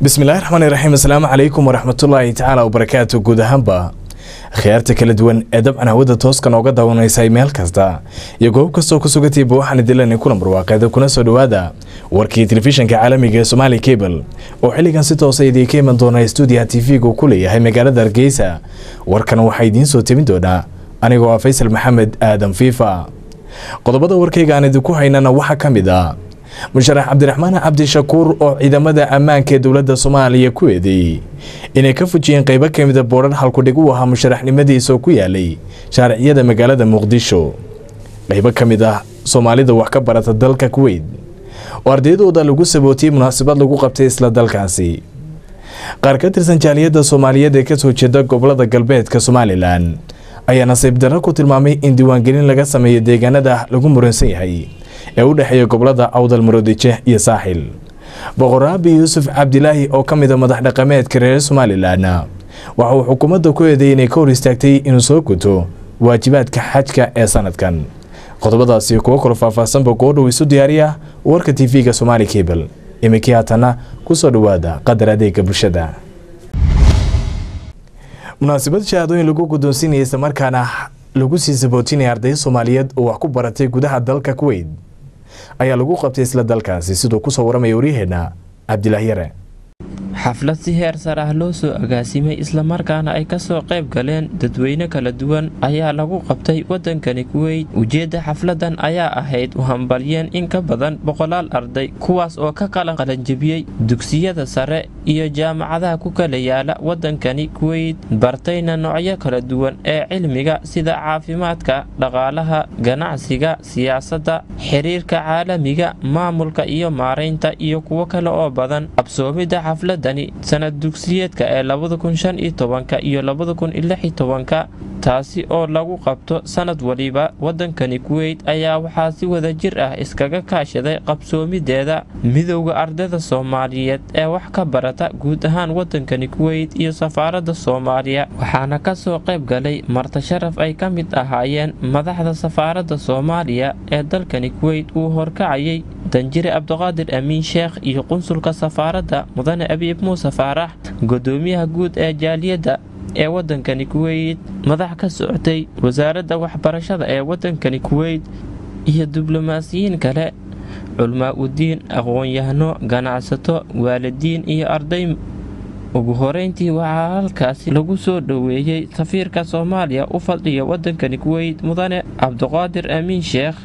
bismillahi raxmaani raxiim asalaamu calaykum waraxmatullaahi tacaala wabarakaatu guud ahaanba khiyaarta kala duwan ee dabcan hawada tooska nooga daawanaysay meel kasta iyo goob kastoo ku sugantayba waxaan idilani kulan barwaaqeeda kuna soo dhowaada warkii telefishinka caalamiga ee somaali cable oo xilligan si toosa idiinka iman doona stuudiyaha tv-ga uu ku leeyahay magaalada hargeysa warkan waxaa idiin soo tebin doonaa anigoo ah faysal maxamed aadan fiifa qodobada warkayga aan idinku haynana waxaa ka mid ah musharax cabdiraxmaan cabdishakuur oo ciidamada ammaanka ee dowladda soomaaliya ku eedeeyey inay ka fujiyeen qaybo ka mida boodhar halkudhig u ahaa musharaxnimadiisa oo ku yaalay shaariciyada magaalada muqdisho qaybo ka mid ah soomaalida wax ka barata dalka kuweyt oo ardaydooda lagu sabootiyey munaasabad lagu qabtay isla dalkaasi qaar ka tirsan jaaliyadda soomaaliyeed ee kasoo jeeda gobolada galbeedka somalilan ayaa nasiib darro ku tilmaamay in diiwaangelin laga sameeyo deegaanada lagu muransan yahay ee u dhexeeya gobolada awdal maroodije iyo saaxil boqoraabi yuusuf cabdilaahi oo ka mida madax dhaqameedka reer somalilan waxa uu xukuumadda ku eedeeyay inay ka hor istaagtay inuu soo guto waajibaadka xajka ee sanadkan qodobadaasi kuwo kalo faahfaahsanba goodhow isu diyaariya warka tv-ga somaali cable iminkii haatana kusoo dhowaada qadar adeega bulshada munaasabad shahaadooyin lagu guddoonsiinaya islamarkaana lagu sii sabootinaya arday soomaaliyeed oo wax ku baratay gudaha dalka kuweyt ayaa lagu qabtay isla dalkaasi siduu kusoo waramaya waryaheena cabdilaahi yare xaflad si heer sar ah loo soo agaasimay islamarkaana ay kasoo qayb galeen dadweyne kala duwan ayaa lagu qabtay waddankani kuweyt ujeedda xafladan ayaa ahayd u hambalyeen in ka badan boqolaal arday kuwaas oo ka qalan qalanjebiyey dugsiyada sare iyo jaamacadaha ku kala yaala waddankani kuweyt bartayna noocyo kala duwan ee cilmiga sida caafimaadka dhaqaalaha ganacsiga siyaasadda xiriirka caalamiga maamulka iyo maaraynta iyo kuwo kale oo badan qabsoomidda xafladani sanad dugsiyeedka ee labada kun shan iyo tobanka iyo labada kun iyo lix iyo tobanka taasi oo lagu qabto sanad waliba waddankani kuweyt ayaa waxaa si wada jir ah iskaga kaashaday qabsoomideeda midowda ardayda soomaaliyeed ee wax ka barata guud ahaan waddankani kuweyt iyo safaaradda soomaaliya waxaana kasoo qayb galay martasharaf ay ka mid ahaayeen madaxda safaaradda soomaaliya ee dalkani kuweyt uu horkacayay danjire cabdiqaadir amiin sheekh iyo qunsulka safaaradda mudane abiib muuse faarax gudoomiyaha guud ee jaaliyadda ee waddankani kuweyt madax ka socotay wasaaradda waxbarashada ee waddankani kuweyt iyo diblomaasiyiin kale culmaa udiin aqoon-yahano ganacsato waalidiin iyo arday ugu horeyntii waxaa halkaasi lagu soo dhoweeyey safiirka soomaaliya u fadhiya waddankani kuweyt mudane cabdiqaadir amiin sheekh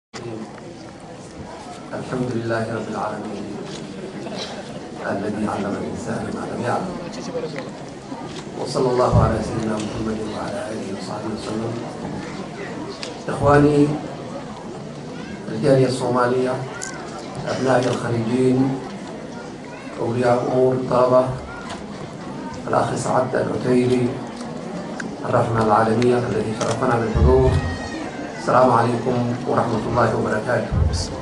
الحمد لله رب العالمين الذي علم الإنسان ما لم يعلم وصلى الله على سيدنا محمد وعلى آله وصحبه وسلم إخواني الجالية الصومالية أبناء الخليجين أولياء أمور الطلبة الأخ سعد العتيري الرحمة العالمية الذي شرفنا بالحضور السلام عليكم ورحمة الله وبركاته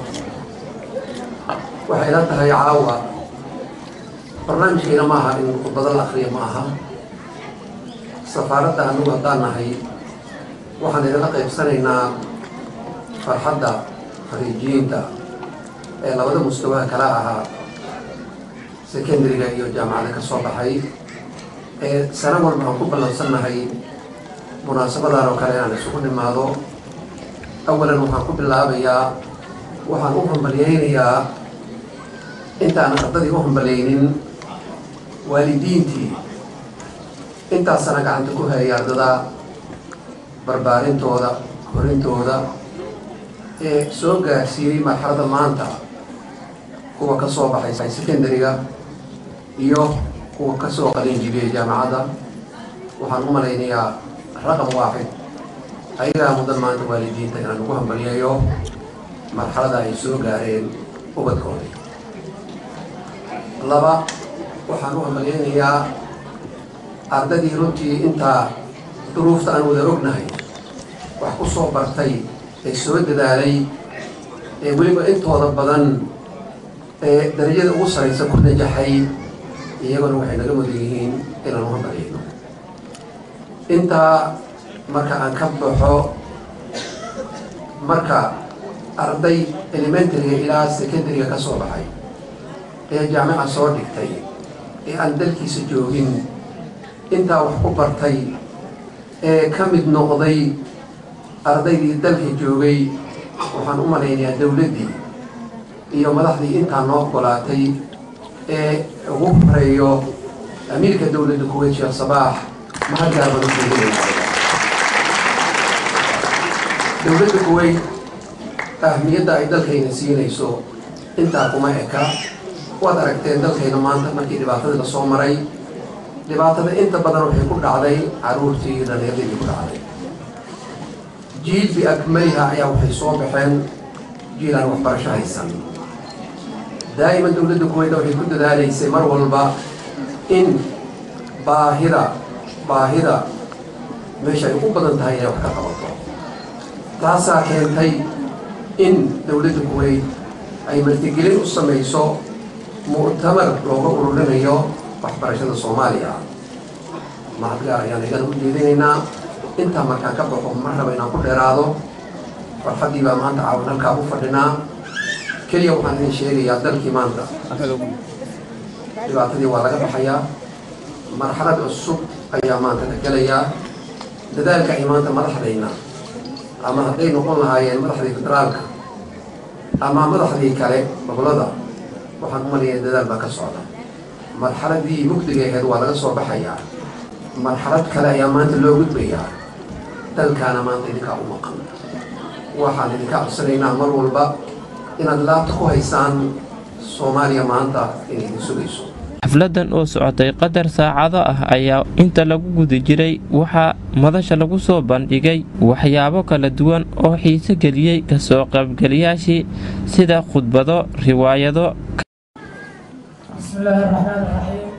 waxay ila tahay caawa barnaamijkeena maaha in khudbado la akriya ma aha safaaradda anugu haddaan nahay waxaan idinla qaybsanaynaa farxadda khariijiyiinta ee labada mustawaha kala ahaa secondariga iyo jaamacada ka soo baxay ee sano walba aan ku ballansannahay munaasabadan oo kale inaan isugu nimaado awalan waxaan ku bilaabayaa waxaan u hambalyaynayaa intaan ardadii u hambalaynin waalidiintii intaasana gacanta ku hayay ardada barbaarintooda horintooda ee soo gaarsiiyey marxalada maanta kuwa ka soo baxay secondariga iyo kuwa ka soo qalin jibiyey jaamacadda waxaan u malaynayaa raqam waaxid ayagaa mudan maanta waalidiinta inaan ugu hambalyayo marxalada ay soo gaareen ubadkooda laba waxaan u hambalyaynayaa ardadii runtii intaa duruufta aan wada ognahay wax ku soo bartay ee soo dadaalay ee weliba intooda badan ee darajada ugu saraysa ku najaxay iyaguna waxay naga mudan yihiin inaan u hambalyayno intaa marka aan ka baxo marka arday elementaryga ilaa secondariga ka soo baxay ee jaamica soo dhigtay ee aan dalkiisa joogin intaa wax ku bartay ee ka mid noqday ardaydii dalka joogay waxaan u malaynayaa dowladdii iyo madaxdii intaa noo ogolaatay ee ugu horeeyo amiirka dowladda kuweyt sheekh sabaax mahadgaar badan kuuleeyahay dowladda kuweyt ahmiyadda ay dalkayna siinayso intaa kuma eka waad aragteen dalkayna maanta markii dhibaatadii lasoo maray dhibaatada inta badan waxay ku dhacday caruurtii iyo dhalinyardii ku dhacday jiil biakmaliha ayaa waxay soo baxeen jiil aan waxbarasho haysan daa'iman dowladda kuweyda waxay ku dadaalaysay mar walba in baahida baahida meesha ay ugu badan tahay inay wax ka qabato taasaa keentay in dowladda kuweyt ay martigelin u samayso mu'tamar looga ururinayo waxbarashada soomaaliya mahadgaar ayaan igana u jeedinaynaa intaa markaan ka baxo ma raba inaan ku dheeraado farxaddii baa maanta caawan halkaa u fadhinaa keliya waxaan idin sheegayaa dalkii maanta dhibaatadii waa laga baxayaa marxalad cusub ayaa maanta la gelayaa dadaalka ay maanta madaxdayna ama hadday noqon lahaayeen madaxdii federaalka ama madaxdii kale gobolada waxaan u malayaa dadaal baa ka socda marxaladii mugdiga ahayd waa laga soo baxayaa marxalad kale ayaa maanta loo gudbayaa dalkaana maanta idinkaa u maqan waxaan idinka codsanaynaa mar walba inaad laabta ku haysaan soomaaliya maanta inay idin sugayso xafladan oo socotay qadar saacado ah ayaa inta lagu guda jiray waxaa madasha lagu soo bandhigay waxyaabo kala duwan oo xiise geliyey kasoo qaybgalayaashii sida khudbado riwaayado بسم الله الرحمن الرحيم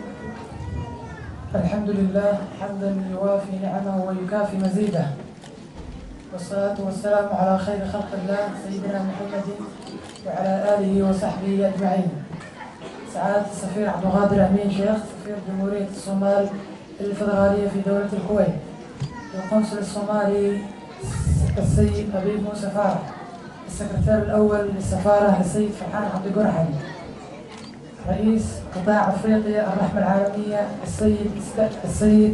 الحمد لله حمدا يوافي نعمه ويكافي مزيده والصلاة والسلام على خير خلق الله سيدنا محمد وعلى آله وصحبه أجمعين سعادة السفير عبد القادر أمين شيخ سفير جمهورية الصومال الفدرالية في دولة الكويت القنصل الصومالي السيد حبيب موسى فارح السكرتير الأول للسفارة السيد فرحان عبد القرحي رئيس قطاع افريقيا الرحمه العالميه السيد السيد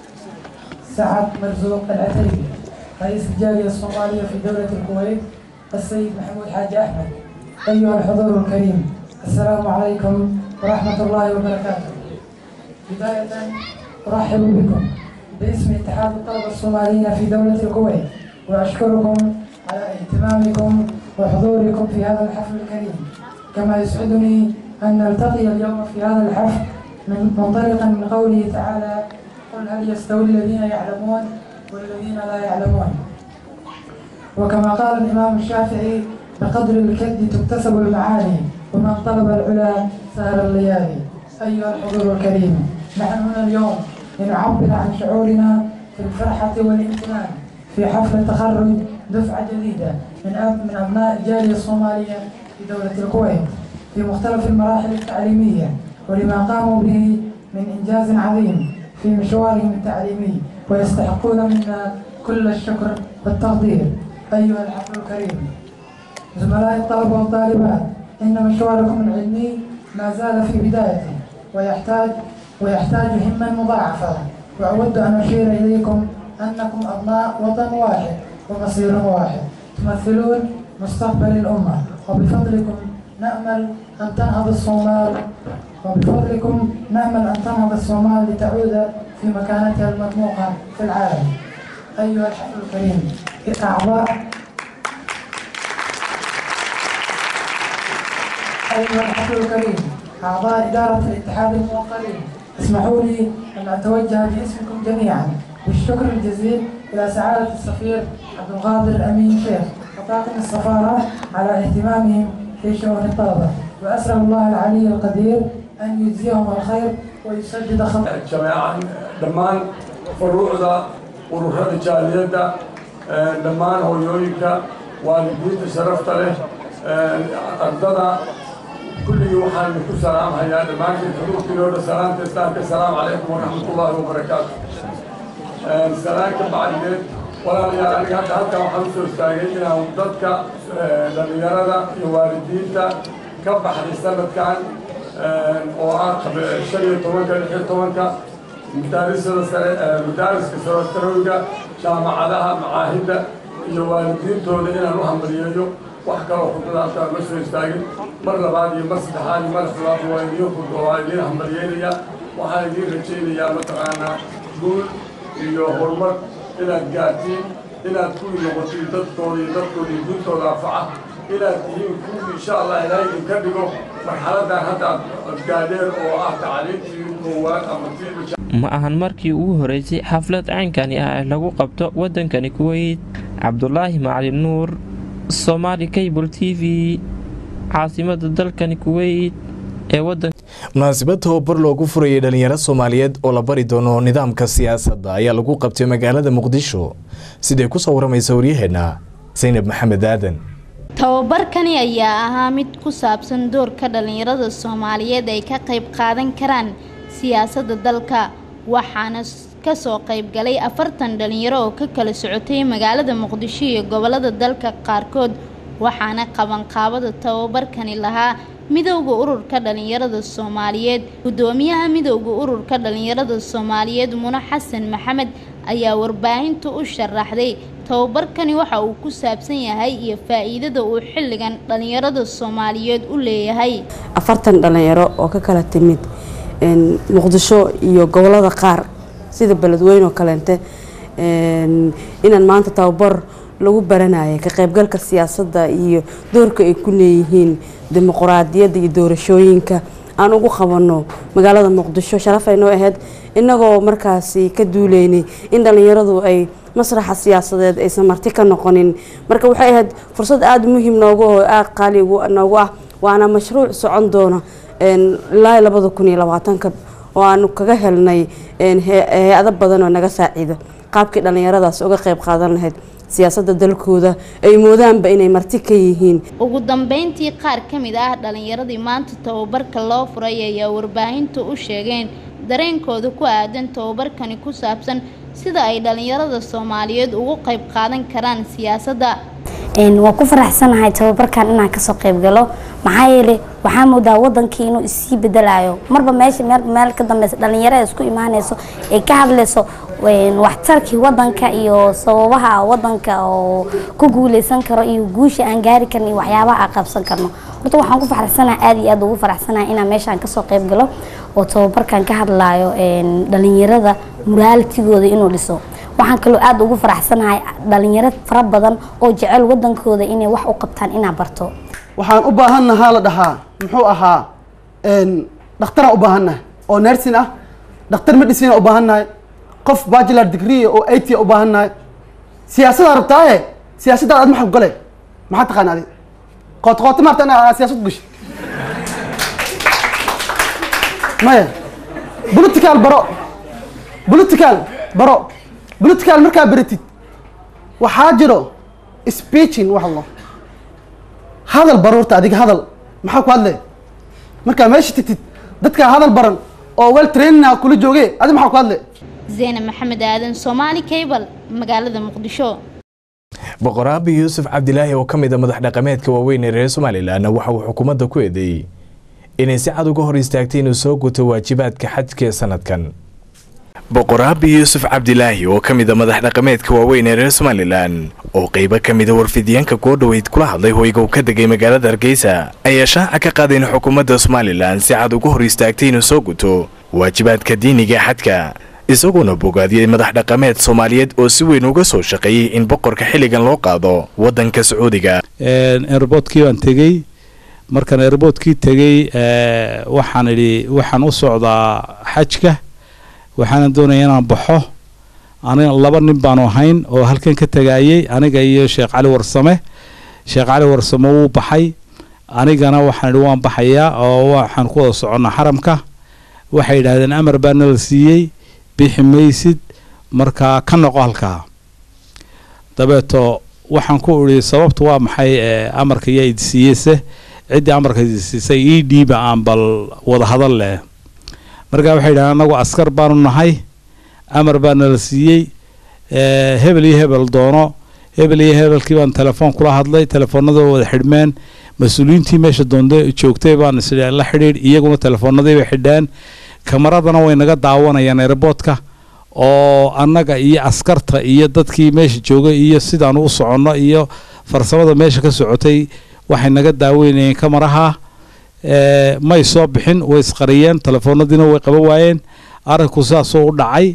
سعد مرزوق العتيبي رئيس الجاليه الصوماليه في دوله الكويت السيد محمود حاج احمد ايها الحضور الكريم السلام عليكم ورحمه الله وبركاته بدايه ارحب بكم باسم اتحاد الطلبه الصوماليين في دوله الكويت واشكركم على اهتمامكم وحضوركم في هذا الحفل الكريم كما يسعدني أن نلتقي اليوم في هذا الحفل من منطلقا من قوله تعالى قل هل يستوي الذين يعلمون والذين لا يعلمون وكما قال الإمام الشافعي بقدر الكد تكتسب المعاني ومن طلب العلا سهر الليالي أيها الحضور الكريم نحن هنا اليوم لنعبر عن شعورنا في الفرحة والامتنان في حفل تخرج دفعة جديدة من أب من أبناء الجالية الصومالية في دولة الكويت في مختلف المراحل التعليمية ولما قاموا به من إنجاز عظيم في مشوارهم التعليمي ويستحقون منا كل الشكر والتقدير أيها الحفل الكريم زملاء الطلبة والطالبات إن مشواركم العلمي ما زال في بدايته ويحتاج ويحتاج همة مضاعفة وأود أن أشير إليكم أنكم أبناء وطن واحد ومصير واحد تمثلون مستقبل الأمة وبفضلكم نأمل أن تنهض الصومال وبفضلكم نأمل أن تنهض الصومال لتعود في مكانتها المطموحة في العالم أيها الحفل الكريم أعضاء أيها الحفل الكريم أعضاء إدارة الاتحاد الموقرين اسمحوا لي أن أتوجه باسمكم جميعا بالشكر الجزيل إلى سعادة السفير عبد القادر أمين شيخ وطاقم السفارة على اهتمامهم في شؤون الطلبة وأسأل الله العلي القدير أن يجزيهم الخير ويسدد خطأ جماعة دمان فروعدا ururada jaaliyadda dhammaan hooyooyinka waalidiinta sharafta leh ardada kulligii waxaan ku salaamhayaa dhammaantiin xuduurkiinooda salaamta islaamka asalaamu calaykum waraxmatullaahi wabarakaatu salaanka bacdigeed walaalayaal aniga hadda halkan waxaan usoo istaagay inaan dadka dhallinyarada iyo waalidiinta ka baxday sanadkan oo ah shan iyo tobanka lix iyo tobanka madaarisyada sare madaariska sarotarawiga jaamacadaha macaahidda iyo waalidiintooda inaan u hambaliyeeyo wax kaloo khudbada halkaa ma soo istaagin mar labaad iyo mar saddexaad iyo mar afraad waa idiin khudba waa idiin hambalyeynaya waxaan idiin rajaynayaa mataqaanaa guul iyo horumar inaad gaartiin inaad kuwii noqotiin dadkooda iyo dadkooda iyo guntooda anfaca inaad tihiin kuwii insha allah ilaahay idinka dhigo marxaladan hadda aad gaadheen oo ah tacliintii koowaad ama tii ma ahan markii ugu horeysay xaflad caynkani ah ee lagu qabto waddankani kuweyt cabdulaahi macalin nuur somaali cable t v caasimada dalkani kuweyt ee wadanka munaasabad tababar loogu furayay dhalinyaro soomaaliyeed oo la bari doono nidaamka siyaasadda ayaa lagu qabtay magaalada muqdisho siday ku soo waramaysa waryaheenna saynab maxamed aadan tababarkani ayaa ahaa mid ku saabsan doorka dhalinyarada soomaaliyeed ay ka qayb qaadan karaan siyaasadda dalka waxaana kasoo qaybgalay afartan dhalinyaro oo ka kala socotay magaalada muqdisho iyo gobolada dalka qaarkood waxaana qabanqaabada tababarkani lahaa midowda ururka dhalinyarada soomaaliyeed gudoomiyaha midowda ururka dhalinyarada soomaaliyeed mune xasan maxamed ayaa warbaahinta u sharaxday tababarkani waxa uu ku saabsan yahay iyo faa-iidada uu xilligan dhalinyarada soomaaliyeed u leeyahay afartan dhalinyaro oo ka kala timid muqdisho iyo gobolada qaar sida beledweyne oo kaleente inaan maanta tababar lagu baranaya ka qaybgalka siyaasadda iyo doorka ay ku leeyihiin dimuquraadiyadda iyo doorashooyinka aan ugu qabano magaalada muqdisho sharaf ay noo ahayd inagoo markaasi ka duuleynay in dhalinyaradu ay masraxa siyaasadeed aysan marti ka noqonin marka waxay ahayd fursad aada muhiim noogu oo aada qaali noogu ah waana mashruuc socon doona ilaa labada kun iyo labaatanka oo aanu kaga helnay hay-ado badan oo naga saaciida qaabkii dhalinyaradaas uga qayb qaadan lahayd siyaasadda dalkooda ay moodaanba inay marti ka yihiin ugu dambeyntii qaar ka mid ah dhalinyaradii maanta tababarka loo furay ayaa warbaahinta u sheegeen dareenkooda ku aadan tababarkani ku saabsan sida ay dhalinyarada soomaaliyeed ugu qayb qaadan karaan siyaasadda waan ku faraxsanahay tababarkan inaan kasoo qayb galo maxaa yeelay waxaa moodaa wadankii inuu isii bedelayo marba meesha meel meel ka dambeysa dhalinyarada isku imaaneyso ay ka hadleyso waxtarkii wadanka iyo sababaha wadanka oo ku guuleysan karo iyo guusha aan gaari karno iyo waxyaabaha aan qabsan karno horta waxaan ku faraxsanahay aada iyo aada ugu faraxsanahay inaan meeshaan kasoo qayb galo oo tababarkan ka hadlayo dhalinyarada muraaltigooda inuu dhiso waxaan kaloo aada ugu faraxsanahay dhalinyaro fara badan oo jecel wadankooda inay wax u qabtaan inaa barto waxaan u baahannahaa la dhahaa muxuu ahaa dhakhtaraan u baahannahay oo nersin ah dhakhtar medicine u baahannahay qof bachelar degree oo it u baahannahay siyaasadaa rabtaaye siyaasaddaad aad maxab gale maxaa taqaana adi qoot qoota maarta inaa siyaasad gashay maya political baro political baro political markaa baratid waxaa jiro speeching wax lo hadal baruurta adiga hadal maxaa ku hadle markaa meesha tigtid dadkaa hadal baran oo wel trainina kula jooge adi maxaa ku hadle zeyne maxamed aadan soomaali cable magaalada muqdisho boqor aabi yuusuf cabdilaahi oo ka mid a madax dhaqameedka waaweyn ee reer somalilan waxa uu xukuumadda ku eedeeyey inay si cad uga hor istaagtay inuu soo guto waajibaadka xajka ee sanadkan boqor aabi yuusuf cabdilaahi oo ka mid a madax dhaqameedka waaweyn ee reer somalilan oo qeybo ka mida warfidyaanka goodhoweyd kula hadlay hoyga uu ka degay magaalada hargeysa ayaa shaaca ka qaaday in xukuumadda somalilan si cad uga hor istaagtay inuu soo guto waajibaadka diiniga ee xadka isaguona bogaadiyey madax dhaqameed soomaaliyeed oo si weyn uga soo shaqeeyey in boqorka xilligan loo qaado waddanka sacuudiga airboodkii baan tegey markaan airboodkii tegey waxaan idhi waxaan u socdaa xajka waxaana doonaya inaan baxo aniga laba nin baanu ahayn oo halkan ka tagaayey aniga iyo sheekh cali warsame sheekh cali warsame wuu baxay anigana waxaan idhi waan baxayaa oo waxaan ku wada soconnaa xaramka waxay yidhaahdeen amar baa nala siiyey bixi maysid markaa ka noqo halkaa dabeeto waxaan ku idhi sababtu waa maxay amarka yaa idi siiyeyse ciddii amarka idi siisay ii dhiiba aan bal wada hadal leh markaa waxay yidhahdeen anagu askar baanu nahay amar baa nala siiyey hebel iyo hebel doono hebel iyo hebelkii baan telefoon kula hadlay telefoonada wada xidhmeen mas-uuliyiintii meesha doonde joogtay baan is la xidhiidh iyaguna telefoonadii bay xidheen kamaradana way naga daawanayaan airboodka oo annaga iyo askarta iyo dadkii meesha joogay iyo sidaan u soconno iyo farsamada meesha ka socotay waxay naga daaweynayeen kamaraha may soo bixin way isqariyeen telefoonadiina way qaban waayeen arrinku sidaasoo u dhacay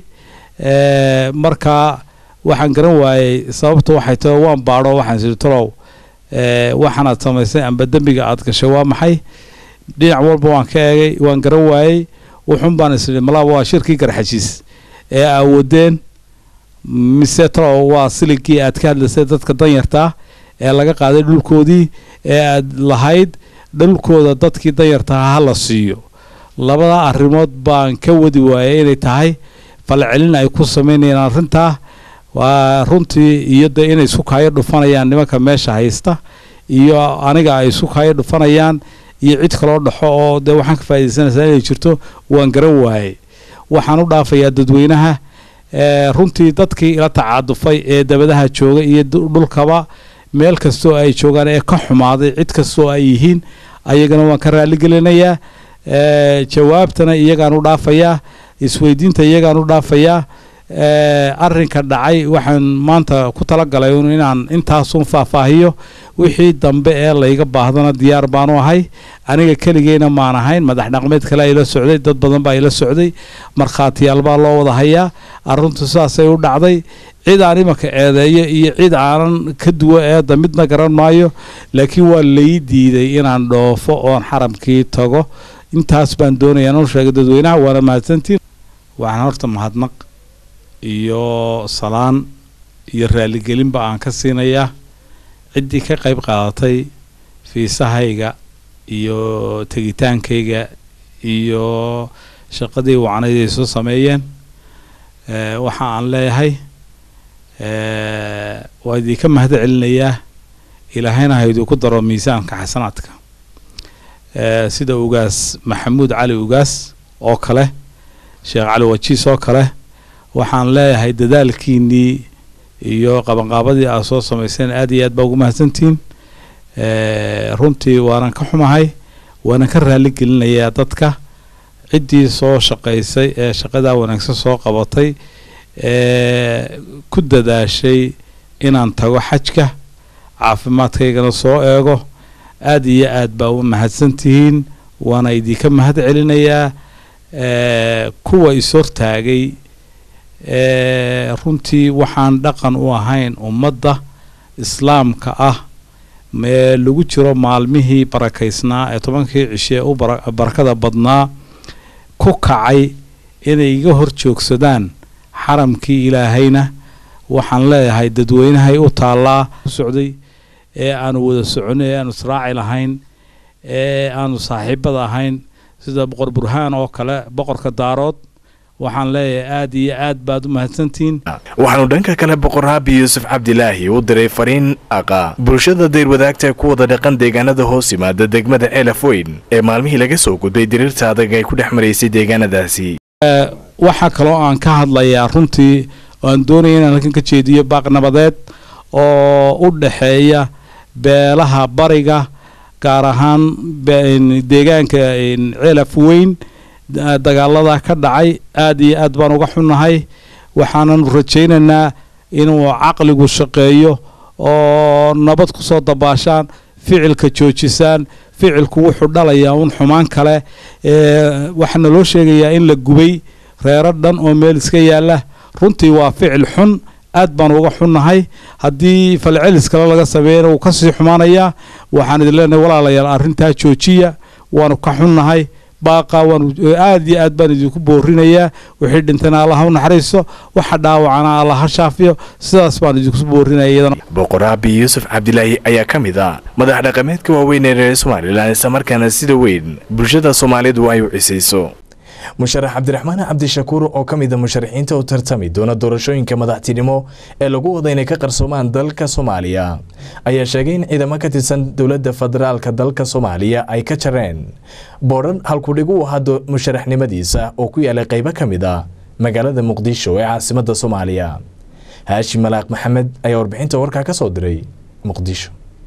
marka waxaan garan waayey sababta waxay tahay waan baadho waxaan siri talow waxaanaad samaysay amba dembiga aad gashay waa maxay dhinac walba waan ka eegay waan garan waayey wuxun baan isiri malaaba waa shirkii garxajiis ee awoodeen mise talow waa siligii aad ka hadlaysay dadka danyartaa ee laga qaaday dhulkoodii ee aad lahayd dhulkooda dadkii danyartaha ha la siiyo labada arrimood baan ka wadi waayay inay tahay falcelin ay ku samaynayaan arrintaa waa runtii iyo dee inay isku kaayo dhufanayaan nimanka meesha haysta iyo aniga ay isku kaayo dhufanayaan iyo cid kaloo dhaxo oo dee waxaan ka faaidaysanaysaa inay jirto waan garan waayey waxaan u dhaafayaa dadweynaha runtii dadkii ila tacaadufay ee dabadaha jooga iyo dhulkaba meel kastoo ay joogaan ee ka xumaaday cid kastoo ay yihiin ayagana waan ka raaligelinayaa jawaabtana iyagaan u dhaafayaa isweydiinta iyagaan u dhaafayaa arrinka dhacay waxaan maanta ku talagalay inaan intaasun faahfaahiyo wixii dambe ee layga baahdana diyaar baanu ahay aniga keligeyna maan ahayn madax dhaqmeed kale ila socday dad badan baa ila socday markhaatiyaal baa loo wada hayaa arrintu sidaasay u dhacday cid aan imanka eedeeyo iyo cid aanan ka duwo eedda midna garan maayo laakiin waa lay diiday inaan dhoofo oon xaramkii tago intaas baan doonaya inuu sheegay dadweynaha waana mahadsantiin waxaan horta mahadnaq iyo salaan iyo raaligelinba aan ka siinayaa ciddii ka qayb qaadatay fiisahayga iyo tegitaankayga iyo shaqadii wacnayd ay soo sameeyeen waxa aan leeyahay waa idinka mahad celinayaa ilaahayna ha idinku daro miisaanka xasanaadka sida ugaas maxamuud cali ugaas oo kale sheekh cali wajiis oo kale waxaan leeyahay dadaalkiinnii iyo qabanqaabadii aad soo samayseen aad iyo aad baa ugu mahadsantihiin runtii waanan ka xumahay waanan ka raali gelinayaa dadka ciddii soo shaqaysay ee shaqadaa wanaagsan soo qabatay ee ku dadaashay inaan tago xajka caafimaadkaygana soo eego aad iyo aad baa u mahadsantihiin waana idinka mahad celinayaa kuwa is-hortaagay runtii waxaan dhaqan u ahayn ummadda islaamka ah ee lagu jiro maalmihii barakaysnaa ee tobankii cishe u barakada badnaa ku kacay inay iga hor joogsadaan xaramkii ilaahayna waxaan leeyahay dadweynahay u taallaa socday ee aanu wada soconay ee aanu israaci lahayn ee aanu saaxiibada ahayn sida boqor burhaan oo kale boqorka daarood waxaan leeyahay aad iyo aad baad u mahadsantihiin waxaanu dhanka kale boqor haabi yuusuf cabdilaahi u diray fariin aqa bulshada dayr wadaagta ku wada dhaqan deegaanada hoos yimaada degmada ceelaf weyn ee maalmihii laga soo gudbay diriirta adag ay ku dhex maraysay deegaanadaasi waxaa kaloo aan ka hadlayaa runtii oo aan doonaya inaan halkan ka jeediyo baaq nabadeed oo u dhaxeeya beelaha bariga gaar ahaan deegaanka ceelaf weyn dagaalada ka dhacay aad iyo aad baan uga xunnahay waxaananu rajaynaynaa inuu caqligu shaqeeyo oo nabad ku soo dabaashaan ficilka joojisaan ficilku wuxuu dhalayaa un xumaan kale waxaana loo sheegayaa in la gubay reero dhan oo meel iska yaalla runtii waa ficil xun aad baan uga xunnahay haddii falcelis kale laga sameeyana wuu kasii xumaanayaa waxaan idin leenahay walaalayaal arrintaa joojiya waanu ka xunnahay baaqa waanu aad iyo aad baan idinku boorinayaa wixii dhintana allaha u naxariiso waxa dhaawacana allaha shaafiyo sidaas baan idinku boorinaya iyadana boqor aabi yuusuf cabdilaahi ayaa ka mid ah madax dhaqameedka waaweyn ee reer somalilan islamarkaana sida weyn bulshada soomaalidu ay u cisayso musharax cabdiraxmaan cabdishakuur oo ka mida musharaxiinta u tartami doona doorashooyinka madaxtinimo ee lagu wada inay ka qarsoomaan dalka soomaaliya ayaa sheegay in ciidamo ka tirsan dowladda federaalka dalka soomaaliya ay ka jareen boodhan halkudhig u ahaa musharaxnimadiisa oo ku yaalay qaybo ka mid a magaalada muqdisho ee caasimadda soomaaliya haashim malaaq maxamed ayaa warbixinta warkaa ka soo diray muqdisho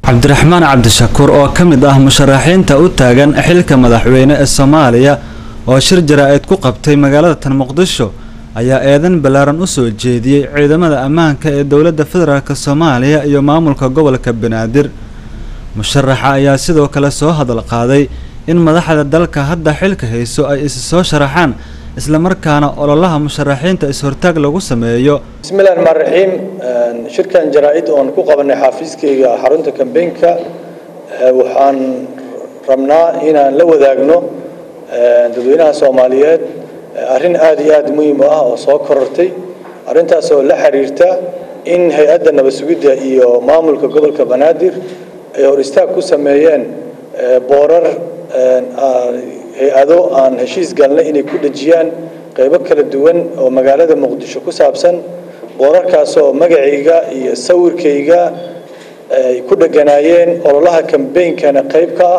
cabdiraxmaan cabdishakuur oo ka mid ah musharaxiinta u taagan xilka madaxweyne ee soomaaliya oo shir jaraa'id ku qabtay magaalada tan muqdisho ayaa eedan ballaaran u soo jeediyey ciidamada ammaanka ee dowladda federaalk soomaaliya iyo maamulka gobolka banaadir musharaxa ayaa sidoo kale soo hadal qaaday in madaxda dalka hadda xilka hayso ay is soo sharaxaan islamarkaana ololaha musharaxiinta is-hortaag lagu sameeyo bismillahi raxmaan raxiim shirkan jaraa-id oon ku qabanay xaafiiskayga xarunta kambeynka waxaan rabnaa inaan la wadaagno dadweynaha soomaaliyeed arrin aada iyo aada muhiim u ah oo soo korortay arrintaas oo la xiriirta in hay-adda nabad sugidda iyo maamulka gobolka banaadir ay hor istaag ku sameeyeen boorar hay-ado aan heshiis galnay inay ku dhejiyaan qaybo kala duwan oo magaalada muqdisho ku saabsan boorarkaas oo magacayga iyo sawirkayga ay ku dheganaayeen ololaha kambeynkana qayb ka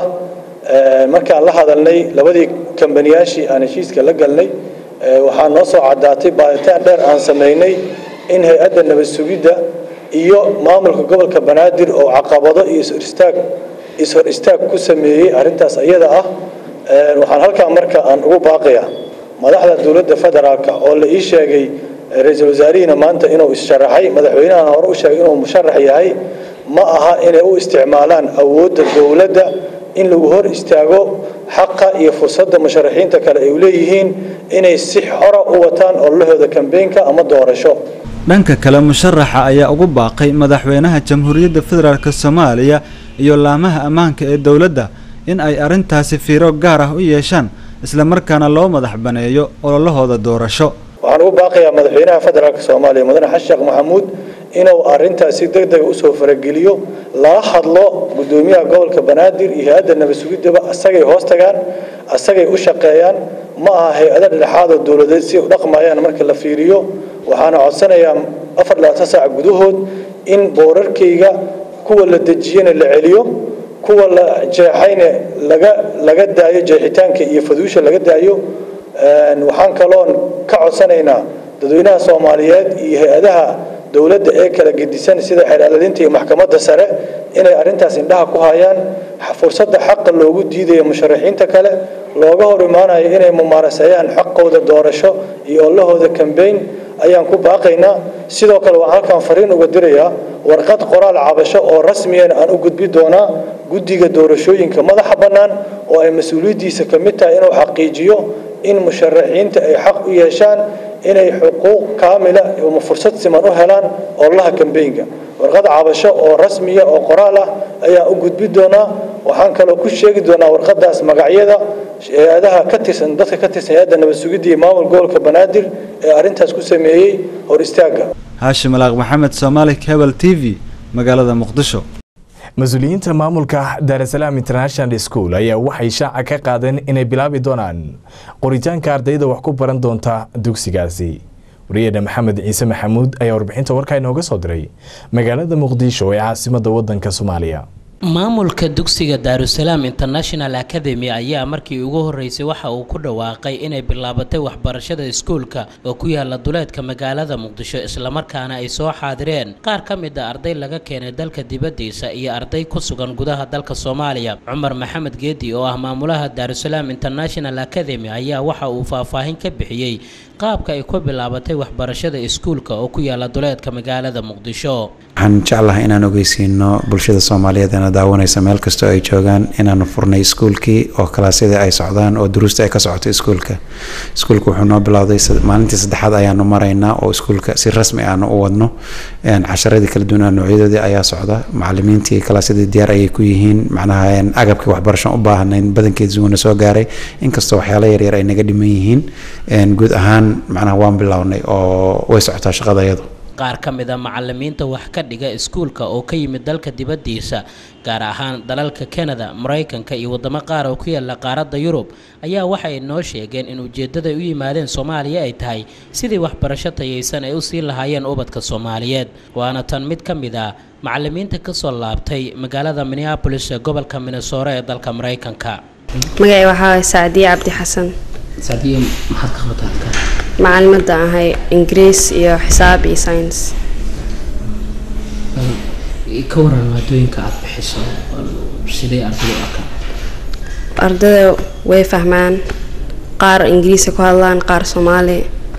ah markaan la hadalnay labadii kambaniyaashii aan heshiiska la galnay waxaa noo soo caddaatay baaritaan dheer aan samaynay in hay-adda nabad sugidda iyo maamulka gobolka banaadir oo caqabado iyo ishor istaag ishor istaag ku sameeyey arrintaas iyada ah waxaan halkaa marka aan ugu baaqayaa madaxda dowladda federaalka oo la ii sheegay ra-iisul wasaarihiina maanta inuu issharaxay madaxweynahana hore u sheegay inuu musharax yahay ma aha inay u isticmaalaan awoodda dowladda in lagu hor istaago xaqa iyo fursadda musharaxiinta kale ay leeyihiin inay si xora u wataan ololahooda kambeynka ama doorasho dhanka kale musharaxa ayaa ugu baaqay madaxweynaha jamhuuriyadda federaalk soomaaliya iyo laamaha ammaanka ee dowladda in ay arrintaasi fiiro gaar ah u yeeshaan islamarkaana loo madax baneeyo ololahooda doorasho waxaan ugu baaqayaa madaxweynaha federaalk soomaaliya mudane xasan sheekh maxamuud inuu arrintaasi deg dega usoo farageliyo lala hadlo guddoomiyaha gobolka banaadir iyo hay-adda nabad sugiddaba asagay hoos tagaan asagay u shaqeeyaan ma aha hay-ado dhexaad oo dowladeed si u dhaqmayaan marka la fiiriyo waxaana codsanayaa afar labaatan saac gudahood in boorarkayga kuwa la dejiyana la celiyo kuwa la jeexayna laga laga daayo jeexitaanka iyo faduusha laga daayo waxaan kaloon ka codsanaynaa dadweynaha soomaaliyeed iyo hay-adaha dowladda ee kala gedisan sida xeeraaladinta iyo maxkamadda sare inay arrintaas indhaha ku hayaan fursadda xaqa loogu diidayo musharaxiinta kale looga hor imaanayo inay mumaaraseeyaan xaqooda doorasho iyo olahooda kambeyn ayaan ku baaqaynaa sidoo kale waxaan halkan fariin uga dirayaa warqad qoraal cabasho oo rasmiyan aan u gudbi doonaa guddiga doorashooyinka madaxa bannaan oo ay mas-uuliyaddiisa ka mid tahay inuu xaqiijiyo in musharaxiinta ay xaq u yeeshaan inay xuquuq kaamila ama fursad siman u helaan ololaha kambeynka warqad cabasho oo rasmiya oo qoraal ah ayaan u gudbi doonaa waxaan kaloo ku sheegi doonaa warqadaas magacyada hay-adaha ka tirsan dadka ka tirsan hay-adda nabad sugidda iyo maamul gobolka banaadir ee arrintaas ku sameeyey hor istaagga haashim alaaq maxamed soomaali cable t v magaalada muqdisho mas-uuliyiinta maamulka daarasalaam international school ayaa waxay shaaca ka qaadeen inay bilaabi doonaan qoritaanka ardayda wax ku baran doonta dugsigaasi wariyadha maxamed ciise maxamuud ayaa warbixinta warkaa inooga soo diray magaalada muqdisho ee caasimadda wadanka soomaaliya maamulka dugsiga daarusalaam international academy ayaa markii ugu horeysay waxa uu ku dhawaaqay inay bilaabatay waxbarashada iskuulka oo ku yaala duleedka magaalada muqdisho islamarkaana ay soo xaadireen qaar ka mid a arday laga keenay dalka dibadiisa iyo arday ku sugan gudaha dalka soomaaliya cumar maxamed geedi oo ah maamulaha daarusalaam international academy ayaa waxa uu faahfaahin ka bixiyey qaabka ay ku bilaabatay waxbarashada iskuulka oo ku yaala duleedka magaalada muqdisho waxaan jeclahay inaan ogeysiino bulshada soomaaliyeed eena daawanaysa meel kastoo ay joogaan inaanu furnay iskuulkii oo kalaasyada ay socdaan oo duruusta ay ka socoto iskuulka iskuulka wuxuu noo bilowday maalintii saddexaad ayaanu maraynaa oo iskuulka si rasmi aanu u wadno casharadii kala duwanaa noocyadoodii ayaa socda macalimiintii kalaasyadii diyaar ayay ku yihiin macnaha agabkii waxbarasho u baahnayn badankeed zuwana soo gaaray inkastoo waxyaala yaryar ay naga dhiman yihiin guud ahaan macnaha waan bilownay oo way socotaa shaqada iyadu qaar ka mid a macalimiinta wax ka dhiga iskuulka oo ka yimid dalka dibaddiisa gaar ahaan dalalka kanada maraykanka iyo waddamo qaar oo ku yaala qaaradda yurub ayaa waxay noo sheegeen in ujeeddada u yimaadeen soomaaliya ay tahay sidii waxbarasho tayaysan ay u sii lahaayeen ubadka soomaaliyeed waana tan mid ka mid ah macalimiinta ka soo laabtay magaalada minneabolis ee gobolka minnesore ee dalka maraykanka magacay waxaa sacdiye cabdi xasan sacdiye maxaad ka qabataa halkan macalimadda ahay ingiriis iyo xisaab iyo science ka waran maadooyinka aad bixiso sidee ardayda u arkaan ardada way fahmaan qaar ingiriisa ku hadlaan qaar soomaali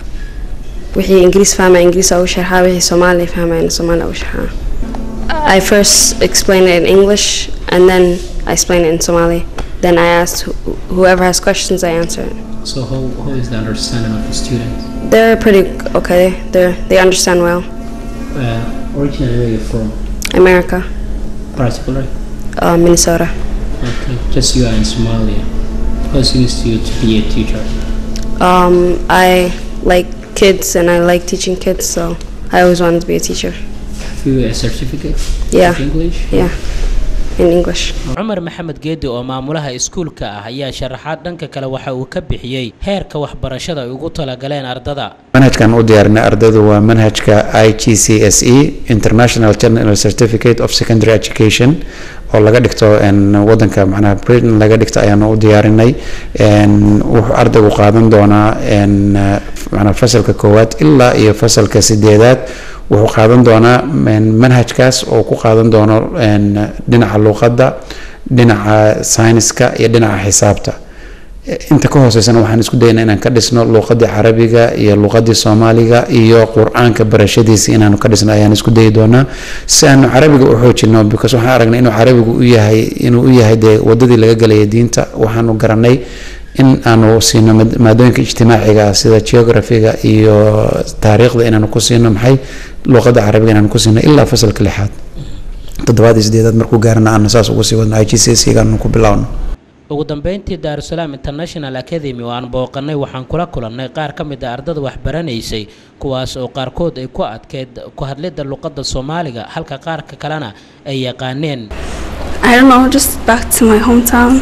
wixii ingiriis fahmaa ingiriis ugu sharxaa wixii soomaali fahmayna soomaali ugu sharxaa I first explain it in English and then I explain it in Somali. Then I ask wh- whoever has questions, I answer it. so how, how is the understanding of the students They're pretty okay. They they understand well. uh, originally where you're from America, particularly uh, Minnesota. okay just you are in Somalia what seems to you to be a teacher Um, I like kids and I like teaching kids, so I always wanted to be a teacher. have you a certificate Yeah. of English Yeah, in English. cumar maxamed geedi oo maamulaha iskuulka ah ayaa sharaxaad dhanka kale waxa uu ka bixiyey heerka waxbarashada ay ugu talagaleen ardada manhajkan u diyaarinay ardaydu waa manhajka i g c s e international general certificate of secondary education oo laga dhigto en, wadanka macnaha britain laga dhigto ayaanu u diyaarinay En, wuxuu ardaygu qaadan doonaa en, eh, macnaha fasalka koowaad ilaa iyo fasalka sideedaad wuxuu qaadan doonaa en, manhajkaas oo ku qaadan doono en, dhinaca luqadda dhinaca sayniska iyo dhinaca xisaabta inta ka hooseysana waxaan isku daynaa inaan ka dhisno luuqadii carabiga iyo luuqadii soomaaliga iyo qur-aanka barashadiisa inaanu ka dhisno ayaan isku dayi doonaa si aanu carabiga u xoojino because waxaan aragnay inuu carabigu u yahay inuu u yahay dee wadadii laga galaya diinta waxaanu garanay in aanu siino maad- maadooyinka ijtimaaciga ah sida geographiga iyo taariikhda inaanu ku siino maxay luuqada carabiga inaanu ku siino ilaa fasalka lixaad toddobaad iyo sideedaad markuu gaarana aanu saas ugu sii wadno i g c s gaanu ku bilowno ugu dambeyntii daarusalaam international academy oo aan booqanay waxaan kula kulannay qaar ka mid a ardada waxbaranaysay kuwaas oo qaarkood ay ku adkeyd ku hadlidda luqadda soomaaliga halka qaarka kalena ay yaqaaneen I don't know, just back to my hometown.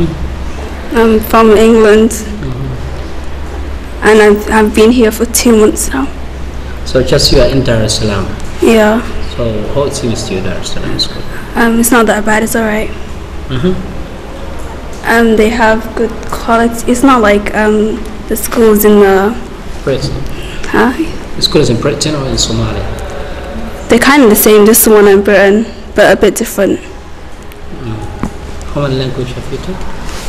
I'm from England. And I've, I've been here for two months now. so just you are in daarusalaam Yeah. so how it seems to you daarusalaam school Um, it's not that bad, it's alright. Mhm. Um, they have good quality. It's not like um, the schools in the. Britain Huh? the school is in Britain or in Somalia They're kind of the same, just the one in Britain, but a bit different. how many language have you taught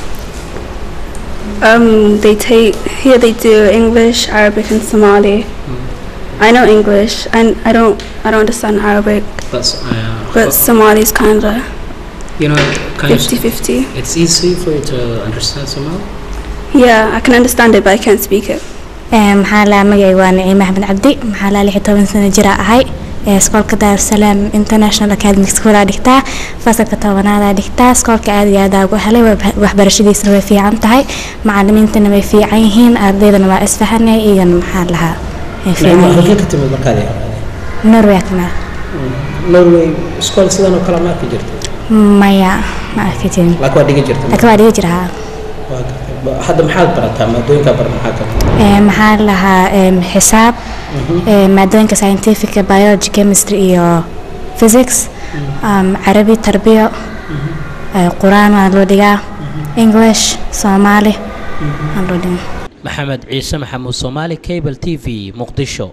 Um, they take here. They do English, Arabic, and Somali. I know English, and I don't. I don't understand Arabic, that's uh, but Somali's kind of you know can you s- 50-50. it's easy for you to understand Somali Yeah, I can understand it, but I can't speak it. maxaa laa magacay waa naciime axmed cabdi maxaa laa lix iyo toban sano jira ahay ee iskoolka daarusalaam international academic school aa dhigtaa fasalka tobanaad aa dhigtaa iskoolka aad iyo aad aa ugu helay wab- waxbarashadiisana way fiican tahay macalimiintana way fiican yihiin ardaydana waa isfahanay iyagana maxaa lahaa way fiican halkee yihiin ka timid markaad yaqaaneen norway kana Norway iskool sidan oo kale ma arki jirtay maya ma arki jirin laakiin waa dhigi jirtay laakiin waa dhigi jira haa Waa gartay. Ba- hadda maxaad barataa maadooyinka bar maxaa ka mid Ee, maxaa lahaa em, xisaab ee, maadooyinka scientifica biology chemistry iyo physics um, carabi tarbiyo ee, qur-aan waa loo dhigaa english soomaali waa loo dhigaa maxamed ciise maxamuud soomaali cable t v muqdisho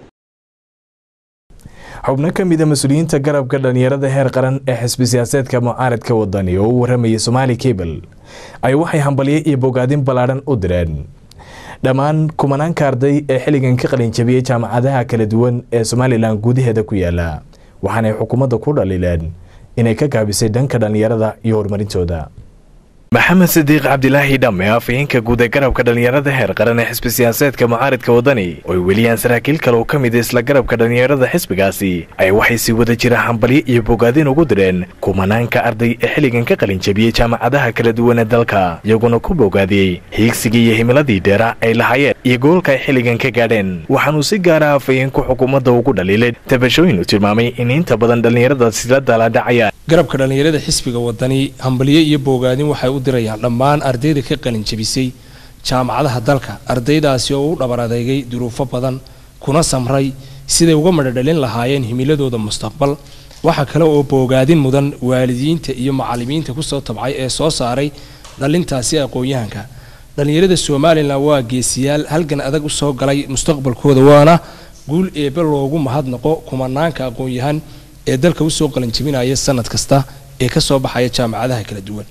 xubno ka mid a mas-uuliyiinta garabka dhalinyarada heer qaran ee xisbi siyaaseedka mucaaradka wadani oo u waramayay somaali cable ay waxay hambalyo iyo bogaadin ballaadhan u direen dhammaan kumanaanka arday ee xilligan ka qalin jabiyey jaamacadaha kala duwan ee somalilan gudaheeda ku yaala waxaanay xukuumadda ku dhaliileen inay ka gaabisay dhanka dhalinyarada iyo horumarintooda maxamed sidiiq cabdilaahi dhamme afhayeenka guud ee garabka dhalinyarada heer qaran ee xisbi siyaaseedka mucaaridka wadani oo ay weliyaan saraakiil kale oo ka mid a isla garabka dhalinyarada xisbigaasi ay waxay si wada jira hambalyo iyo bogaadin ugu direen kumanaanka arday ee xilligan ka qalin jabiyey jaamacadaha kala duwan ee dalka iyaguna ku bogaadiyey hiigsigii iyo himiladii dheera ay lahaayeen iyo goolka ay xilligan ka gaadheen waxaanuu si gaara afhayeenku xukuumadda ugu dhaliilay tabashooyin uu tilmaamay in inta badan dhalinyaradaasi la daaladhacayaan garabka dhallinyarada xisbiga wadani hambalyo iyo bogaadin waxay u dirayaan dhammaan ardayda ka qalin jabisay jaamacadaha dalka ardaydaasi oo u dhabar adeegay duruufo badan kuna samray siday uga madhadhalin lahaayeen himiladooda mustaqbal waxaa kale oo bogaadin mudan waalidiinta iyo macalimiinta kusoo tabcay ee soo saaray dhalintaasi aqoon-yahanka dhallinyarada somalilan waa geesiyaal halgan adag usoo galay mustaqbalkooda waana guul eebe loogu mahadnaqo kumanaanka aqoon-yahan ee dalka usoo qalanjabinaya sanad kasta ee kasoo baxaya jaamacadaha kala duwan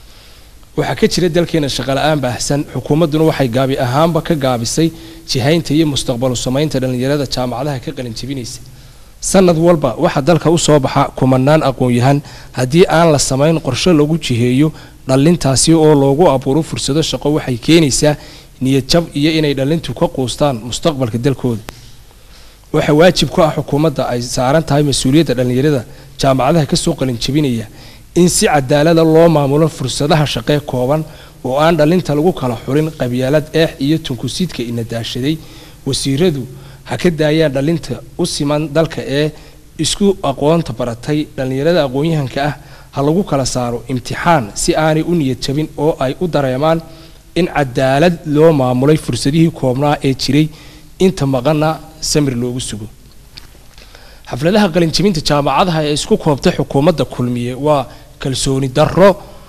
waxaa ka jira dalkeena shaqala-aan baahsan xukuumadduna waxay gaabi ahaanba ka gaabisay jihaynta iyo mustaqbalu samaynta dhallinyarada jaamacadaha ka qalanjabinaysa sanad walba waxaa dalka usoo baxa kumanaan aqoon-yahan haddii aan la samayn qorshe lagu jiheeyo dhallintaasi oo loogu abuuro fursado shaqo waxay keenaysaa niyad jab iyo inay dhallintu ka quustaan mustaqbalka dalkooda waxaa waajib ku ah xukuumadda ay saaran tahay mas-uuliyadda dhallinyarada jaamacadaha kasoo qalinjabinaya in si cadaalada loo maamulo fursadaha shaqee kooban oo aan dhallinta lagu kala xulin qabyaalad eex iyo tunkusiidka ina daashaday wasiiradu ha ka daayaan dhallinta u siman dalka ee isku aqoonta baratay dhallinyarada aqoon-yahanka ah ha lagu kala saaro imtixaan si aanay u niyad jabin oo ay u dareemaan in cadaalad loo maamulay fursadihii koobnaa ee jiray inta maqana samir loogu sugo xafladaha qalinjabinta jaamacadaha ee isku koobtay xukuumadda kulmiye waa kalsooni darro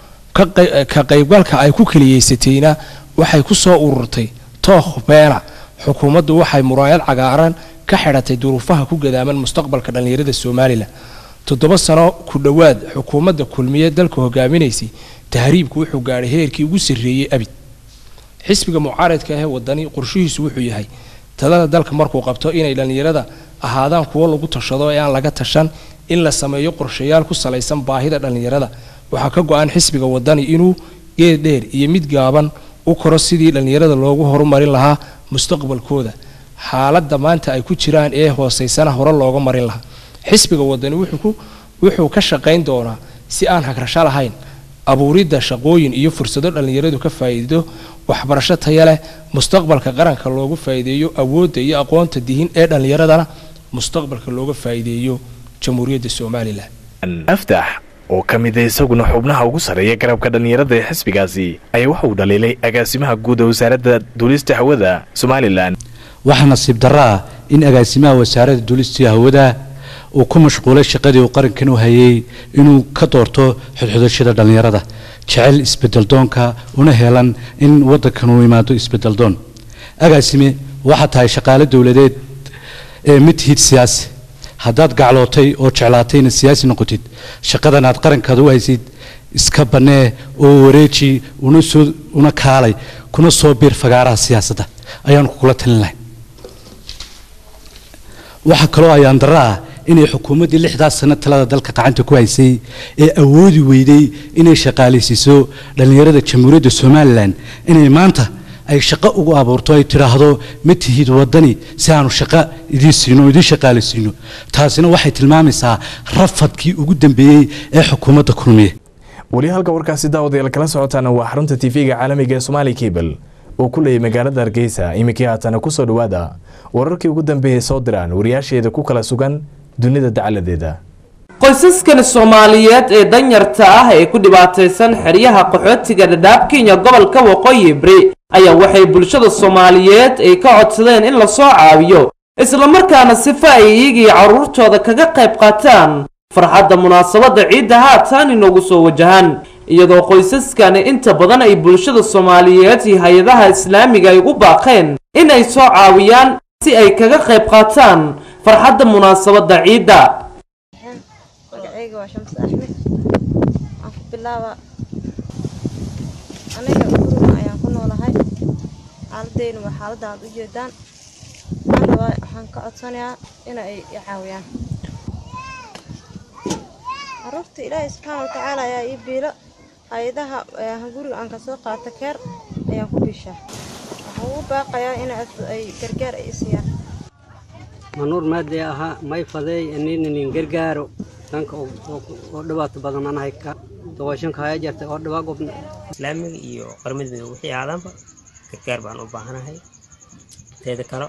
ka qaybgalka ay ku keliyeysatayna waxay ku soo ururtay tookh beena xukuumaddu waxay muraayad cagaaran ka xidhatay duruufaha ku gadaaman mustaqbalka dhallinyarada somalilan toddoba sano ku dhowaad xukuumadda kulmiye dalka hogaaminaysay tahriibku wuxuu gaadhay heerkii ugu sarreeyey abid xisbiga mucaaradka ahee wadani qorshihiisu wuxuu yahay talada dalka markuu qabto inay dhallinyarada ahaadaan kuwo lagu tashado ee aan laga tashan in la sameeyo qorshayaal ku salaysan baahida dhallinyarada waxaa ka go-an xisbiga wadani inuu geed dheer iyo mid gaaban u koro sidii dhallinyarada loogu horumarin lahaa mustaqbalkooda xaaladda maanta ay ku jiraan ee hooseysana hore looga marin lahaa xisbiga wadani wuxuu ka shaqayn doonaa si aan hagrasho lahayn abuuridda shaqooyin iyo fursado dhallinyaradu ka faa'iido waxbarasho taya leh mustaqbalka qaranka loogu faa'iideeyo awoodda iyo aqoonta dihin ee dhallinyaradana mustaqbalka looga faa'iideeyo jamhuuriyadda somalilan aftax oo ka mid a isaguna xubnaha ugu sarreeya garabka dhallinyarada ee xisbigaasi ayaa waxa uu dhaliilay agaasimaha guud ee wasaaradda duulista hawada somalilan waxaa nasiib darro ah in agaasimaha wasaaradda duulista hawada uu ku mashquulay shaqadii uu qarankan u hayay inuu ka doorto xudxudashada dhallinyarada jecel isbedeldoonka una helan in wadankan uu imaado isbedeldoon agaasime waxaa tahay shaqaale dowladeed ee mid hid siyaasi haddaad gaclootay oo jeclaatay inaad siyaasi noqotid shaqadan aad qarankaada u haysid iska bannee oo wareeji una soo una kaalay kuna soo biir fagaaraha siyaasadda ayaanu kugula talin lahay waxaa kaloo ayaan darro ah inay xukuumaddii lixdaas sano talada dalka gacanta ku haysay ee awoodi weyday inay shaqaalaysiiso dhallinyarada jamhuuriyadda somalilan inay maanta ay shaqo ugu abuurto ay tidhaahdo ma tihid wadani si aanu shaqo idiin siino o idiin shaqaalaysiino taasina waxay tilmaamaysaa rafadkii ugu dambeeyey ee xukuumadda kulmiye weli halka warkaasi daawadayaal kala socotaana waa xarunta tv-ga caalamiga ee somaali cable oo ku leeyay magaalada hargeysa iminkii haatana kusoo dhowaada wararkii ugu dambeeyey soo diraan wariyaasheeda ku kala sugan dunida dacaladeeda qoysaskan soomaaliyeed ee danyarta ah ee ku dhibaataysan xeryaha qaxootiga dhadhaab kenya gobolka waqooyi bari ayaa waxay bulshada soomaaliyeed ay ka codsadeen in lasoo caawiyo islamarkaana sifa ay iyagii carruurtooda kaga qayb qaataan farxadda munaasabadda ciidda haatan inoogu soo wajahan iyadoo qoysaskani inta badan ay bulshada soomaaliyeed iyo hay-adaha islaamiga ay ugu baaqeen in ay soo caawiyaan si ay kaga qayb qaataan farxadda munaasabadda ciidda magacayga waa shams axmed waxaan ku bilaaba aniga guriga ayaan ku noolahay xaaladeyna waa xaaladda aad u jeedaan waxaan rabaa waxaan ka codsanayaa in ay i caawiyaan caruurta ilaahay subxaana watacaala ayaa ii biilo hay-adaha guriga aan kasoo qaata keer ayaan ku biishaa waxaan ugu baaqayaa in ay gargaar ay i siiyaan manuur maadee ahaa may fadeey aninanin gargaaro danka oo dhibaato badan anahay ka doqoshanka haya jartay oo dhibaa gobna islaamiga iyo qaramada midoobe wixii aadanba gargaar baan u baahanahay teeda kale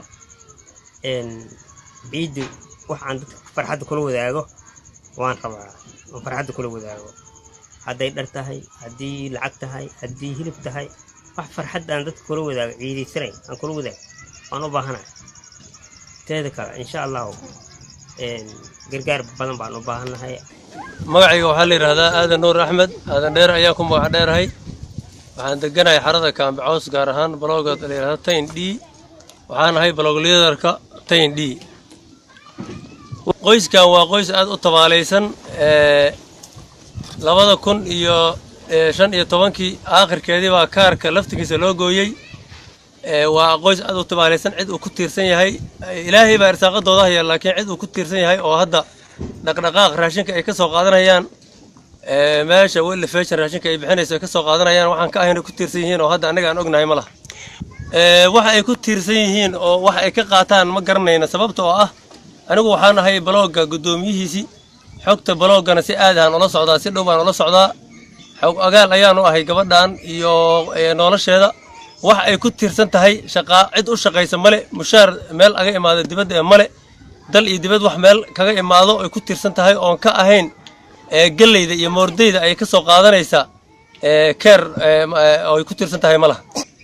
ciiddu wax aan dadka farxadda kula wadaago waan rabaa oo farxadda kula wadaago hadday dhar tahay haddii lacag tahay haddii hilib tahay wax farxad aan dadka kula wadaago ciidaysanayn aan kula wadaago waan u baahanahay teeda kale insha allahu gargaar badan baan u baahannahay magacayga waxaa la yidhaahdaa aadan nuur axmed aadan dheer ayaan ku magac dheerahay waxaan deganahay xarada kaambe cows gaar ahaan balooga la yidhahda tayn d waxaan ahay balooglyadarka tayn d qoyskan waa qoys aad u tabaalaysan ee, labada kun iyo ee, shan iyo tobankii aakhirkeedii baa kaarka laftigiisa loo gooyey ee, waa qoys aad u tabaalaysan cid uu ku tiirsan yahay ilaahay baa irsaaqadooda haya laakiin cid uu ku tiirsan yahay oo hadda dhaqdhaqaaq raashinka ay ka soo qaadanayaan ee, meesha weli fashion raashinka ay bixinayso ay ka soo qaadanayaan waxaan ka ahayn ay ku tiirsan yihiin oo hadda annaga aan ognahay ma laha Ee, waxa ay ku tiirsan yihiin oo waxa ay ka qaataan ma garanayna sababta oo ah anigu waxaan ahay balooga guddoomiyihiisii xogta baloogana si aad aan ula socdaa si dhow baan ula socdaa xog agaal ayaanu ahay gabadhan iyo ee, nolosheeda wax ay ku tiirsan tahay shaqaa cid u shaqaysa male mushaar meel aga imaado dibadda ee male dal iyo dibad wax meel kaga imaado ay ku tiirsan tahay oon ka ahayn ee galleyda iyo moordeyda ay ka soo qaadanaysa ee keer ee, ma- ee, oo ay ku tiirsan tahay ma laha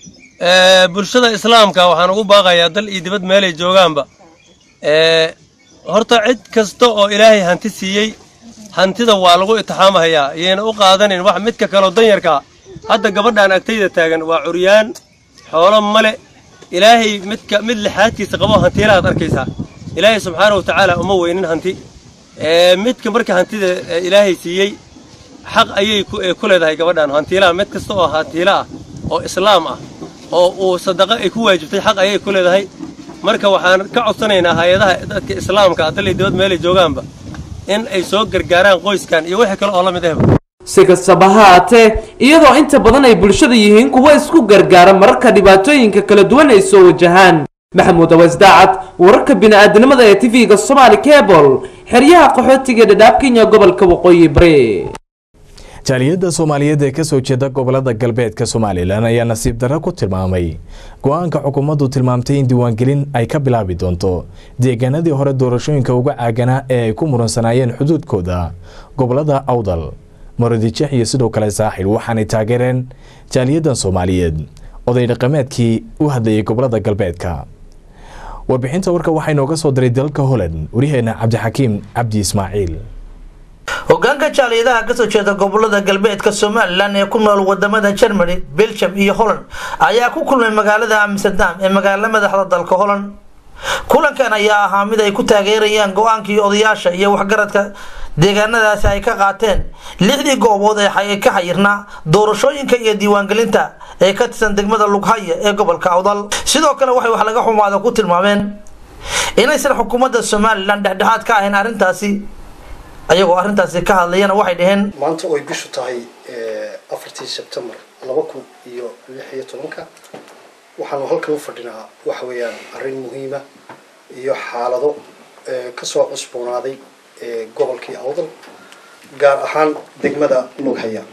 Ee, bulshada islaamka waxaan ugu baaqayaa dal iyo dibad meelay joogaanba ee, horta cid kasta oo ilaahay hanti siiyey hantida waa lagu itixaamahayaa iyayna u qaadanin wax midka kaloo danyarka ah. hadda gabadhaan agtayda taagan waa curyaan xoolo male ilaahay midka mid lixaadkiisa qabo hantiilahaad arkaysaa ilaahay subxaana wa tacaala uma weynin hanti ee, midka marka hantida ee, ilaahay siiyey xaq ayay ku ee, ku leedahay gabadhaan hantiilaha mid kasta oo hantiila ah oo islaam ah oo uu sadaqo ay ku waajibtay xaq ayay ku leedahay marka waxaan ka codsanaynaa hay-adaha dadka islaamka ah dal iyo dibad meelay joogaanba in ay soo gargaaraan qoyskan iyo wixii kale oo la mid ahba si kastaba ha haatee iyadoo inta badan ay bulshada yihiin kuwa isku gargaara mararka dhibaatooyinka kala duwan ay soo wajahaan maxamuud aweys daacad wararka bini'aadanimada ee tv-ga somali cable xeryaha qaxootiga dhadhaab kenya gobolka waqooyi bari jaaliyadda soomaaliyeed ee kasoo jeeda gobolada galbeedka somalilan ayaa nasiib darro ku tilmaamay go-aanka xukuumaddu tilmaamtay in diiwaangelin ay ka bilaabi doonto deegaanadii hore doorashooyinka uga caaganaa ee ay ku muransanayeen xuduudkooda gobolada awdal marodijex iyo sidoo kale saaxil waxaanay taageereen jaaliyaddan soomaaliyeed oday dhaqameedkii u hadlayay gobolada galbeedka warbixinta warka waxaa inooga soo diray dalka holand waryaheena cabdixakiim cabdi ismaaciil hogaanka jaaliyadaha kasoo jeeda gobolada galbeedka somalilan ee ku nool wadamada germany belgium iyo holland ayaa ku kulmay magaalada amsterdam ee magaalo madaxda dalka holland kulankan ayaa ahaa mid ay ku taageerayaan go-aankii odayaasha iyo waxgaradka deegaanadaasi ay ka qaateen lixdii goobood ee xay- ka xayirnaa doorashooyinka iyo diiwaangelinta ee ka tirsan degmada lughaya ee gobolka awdal sidoo kale waxay wax laga xumaada ku tilmaameen inaysan xukuumadda somalilan dhexdhexaad ka ahayn arrintaasi ayagoo arrintaasi ka hadlayana waxay dhaheen maanta oy bishu tahay afartii sebtembar laba kun iyo lix iyo tobanka waxaanu halkan u fadhinaa waxa weeyaan arrin muhiima iyo xaalado eh, kasoo cusboonaaday eh, gobolkii awdal gaar ahaan degmada lughaya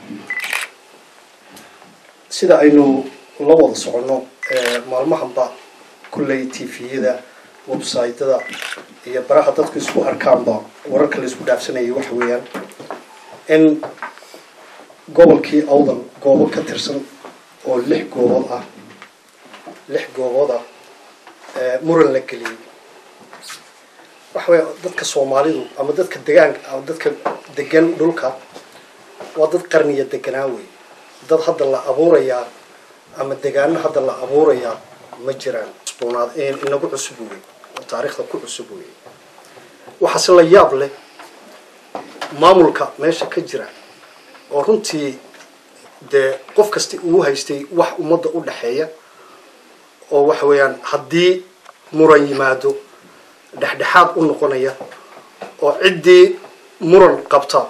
sida aynu la wada soconno eh, maalmahanba kulley tviyada websaytada iyo baraha dadku isku arkaanba wararka la isku dhaafsanayay waxa weeyaan in gobolkii awdal goobo ka tirsan oo lix goobood ah lix goobood ah ee muran la geliyey waxa weya dadka soomaalidu ama dadka degaanka ama dadka degan dhulka waa dad qarniya deganaa wey dad hadda la abuurayaa ama degaano hadda la abuurayaa ma jiraan cusboonaad inagu cusub wey oo taariikhda ku cusub wey waxaase la yaab leh maamulka meesha ka jira oo runtii dee qof kasta uu haystay wax ummadda u dhexeeya oo waxa weeyaan haddii muran yimaado dhexdhexaad u noqonaya oo ciddii muran qabta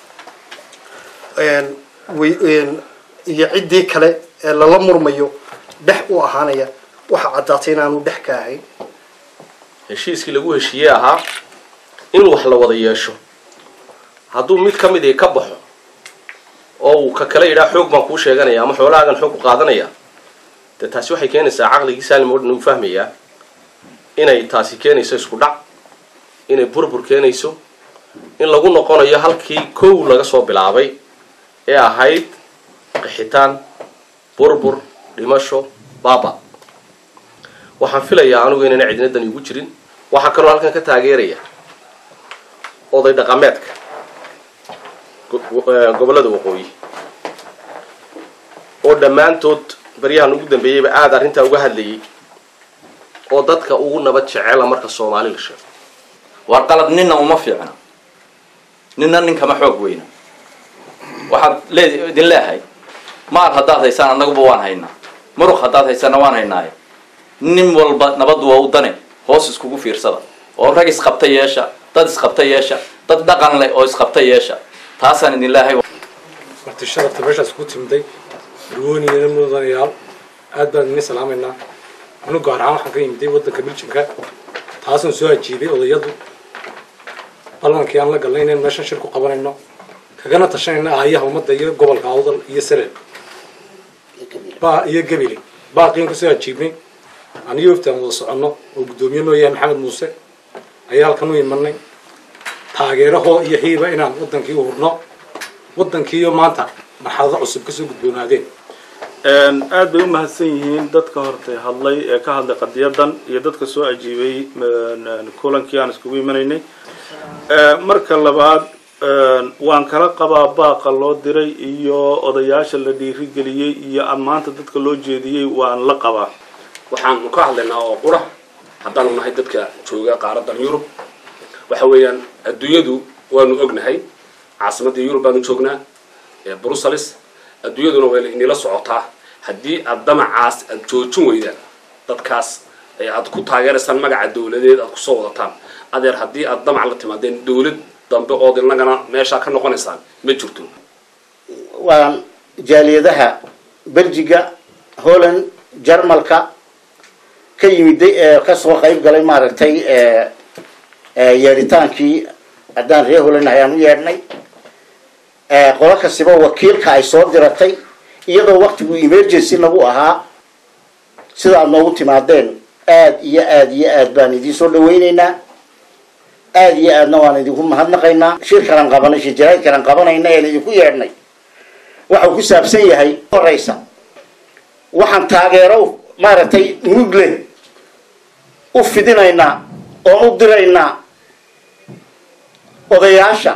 iyo ciddii kale ee lala murmayo dhex u ahaanaya waxaa caddaatay inaanu dhex ka ahayn heshiiskii lagu heshiiyey ahaa in wax la wada yeesho hadduu mid ka mid ii ka baxo oo uu ka kale yidhaa xoog baan kuu sheeganaya ama xoolahaagan xoog ku qaadanaya dee taasi waxay keenaysaa caqligii saalim oo dhan uu fahmayaa inay taasi keenayso isku dhac inay burbur keenayso in lagu noqonayo halkii kow laga soo bilaabay ee ahayd qixitaan burbur dhimasho baaba waxaan filayaa anigu inayna cidinadan igu jirin waxaa kaloo halkan ka taageeraya oday dhaqameedka gobollada waqooyi oo dhammaantood baryahan ugu dambeeyeyba aada arrintaa uga hadlayay oo dadka ugu nabad jecela marka soomaali la sheego waar qalad ninna uma fiicna ninna ninkama xoog weyna waxaad lee idin leehay maar haddaad haysaan annaguba waan haynaa muruq haddaad haysaana waan haynaaye nin walba nabaddu waa u dane hoos iskugu fiirsada oo rag isqabta yeesha dad isqabta yeesha dad dhaqan leh oo isqabta yeesha taasaan idin leehay marti sharafta meeshaas ku timday arwooniyana mudanayaal aad baan idin salaamaynaa anu gaar ahaan waxaan ka yimiday waddanka biljamka taasaan soo ajiibay odayadu ballankii aan la galnay inaan meeshan shir ku qabanayno kagana tashanayna aayaha ummadda iyo gobolka awdal iyo salel baa iyo gebile baaqiin kusoo ajiibnay aniyo waftaan wada soconno oo guddoomiye noo yahay maxamed muuse ayaa halkan u imanay taageerahoo iyo xiiba inaan waddankii u hurno waddankiiyo maanta marxalado cusub kasoo gudboonaadeen aad bay u mahadsan yihiin dadka hortay hadlay ee ka hadlay qadiyadan iyo dadka soo ajiibay kulankii aan iskugu imanaynay marka labaad waan kala qabaa baaqa loo diray iyo odayaasha la dhiirigeliyey iyo ammaanta dadka loo jeediyey waan la qabaa waxaanu ka hadlaynaa oo qura haddaanu nahay dadka jooga qaaradan yurub waxa weeyaan adduunyadu waanu ognahay caasimadda yurub baanu joognaa ee brussels adduunyaduna way inila socotaa haddii aad damacaas aad joojin weydaan dadkaas ee aad ku taageeraysaan magaca dawladeed aad kusoo wadataan adeer haddii aad damac la timaadeen dawlad dambe ood inagana meeshaa ka noqonaysaan ma jirto waan jaaliyadaha belgiga holland jarmalka ka yimiday ee kasoo qayb galay maaragtay yeedhitaankii haddaan reer holland ayaan u yeedhnay qolo kastiba wakiilka ay soo diratay iyadoo waktigu emergency nagu ahaa sida aad noogu timaadeen aad iyo aad iyo aad baan idiin soo dhawaynaynaa aad iyo aadna waan idinku mahadnaqaynaa shirkanan qabanay shirjaraydkanan qabanayna een idinku yeedhnay waxau ku saabsan yahay horeysa waxaan taageero maaragtay mugle u fidinaynaa oon u diraynaa odayaasha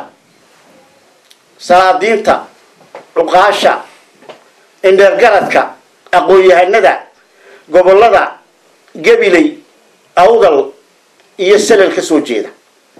salaadiinta cuqaasha indheergaradka aqoon-yahanada gobollada gabiley awdal iyo salal ka soo jeeda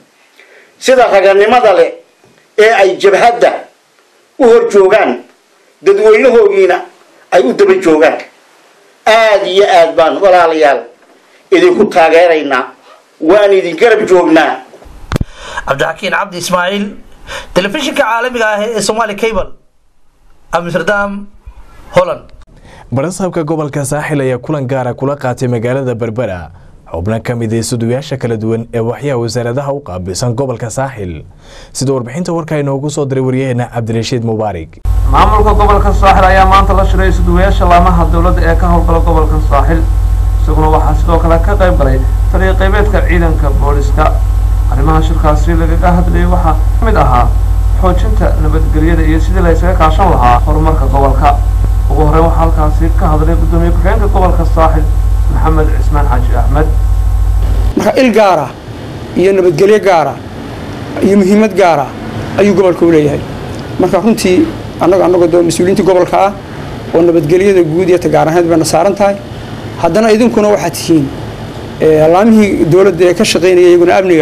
sida raganimada leh ee ay jabhadda u hor joogaan dadweynahoogiina ay u daba joogaan aada iyo aad baan walaalayaal idinku taageeraynaa waan idin garab joognaa cabdixakiin cabdi ismaaciil telefishinka caalamiga ah ee somaali cable amsterdam holland barasaabka gobolka saaxil ayaa kulan gaara kula qaatay magaalada berbera xubno ka mid ah sudugayaasha kala duwan ee waxyaha wasaaradaha u qaabilsan gobolka saaxil sida warbixinta warka inoogu soo diray waryaheena cabdirashiid mubaarig maamulka gobolka saaxil ayaa maanta la shiray suduwayaasha laamaha dowladda ee ka howlgala gobolka saaxil isaguna waxaa sidoo kale ka qayb galay taliya qaybeedka ciidanka booliska arrimaha shirkaasi lagaga hadlayay waxaa ka mid ahaa xoojinta nabadgelyada iyo sidii la ysaga kaashan lahaa horumarka gobolka ugu horreyn waxaa halkaasi ka hadlay guddoomiye ku-xigeenka gobolka saaxil maxamed cismaan xaaji axmed marka il gaara iyo nabadgelyo gaara iyo muhiimad gaara ayuu gobolka u leeyahay marka runtii annaga annagoo doo mas-uuliyiinta gobolka ah oo nabadgelyada guud iyo tagaar ahayd bayna saaran tahay haddana idinkuna waxaad tihiin laamihii dowladda ee ka shaqaynaya iyaguna amniga